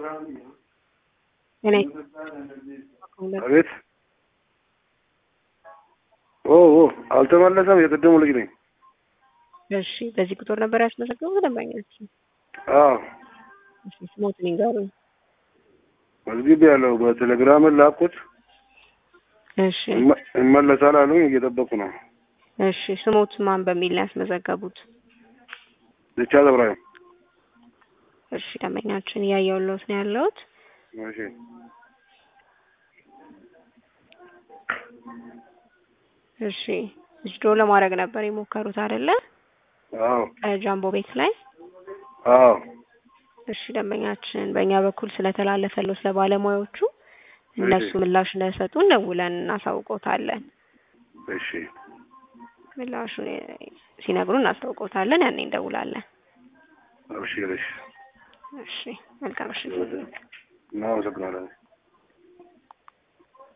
እኔ አቤት። ኦ ኦ አልተመለሰም። የቅድሙ ልጅ ነኝ። እሺ፣ በዚህ ቁጥር ነበር ያስመዘገቡት ደንበኛችን? አዎ እሺ፣ ስሞትን ይንገሩኝ። መዝግቤ ያለው በቴሌግራም ላኩት። እሺ፣ ይመ- ይመለሳል አሉኝ። እየጠበቁ ነው። እሺ፣ ስሞት ማን በሚል ነው ያስመዘገቡት? ብቻ ዘብራዊ እሺ፣ ደንበኛችን እያየሁልዎት ነው ያለሁት። እሺ እሺ፣ ዊዝድሮ ለማድረግ ነበር የሞከሩት አይደለ? አዎ ጃምቦ ቤት ላይ አዎ እሺ ደንበኛችን በእኛ በኩል ስለተላለፈለው ስለ ባለሙያዎቹ እነሱ ምላሽ እንደሰጡን ደውለን እናሳውቆታለን። እሺ ምላሹን ሲነግሩን እናሳውቆታለን። ያኔ እንደውላለን። አብሽር። እሺ እሺ መልካም እሺ። እናመሰግናለን።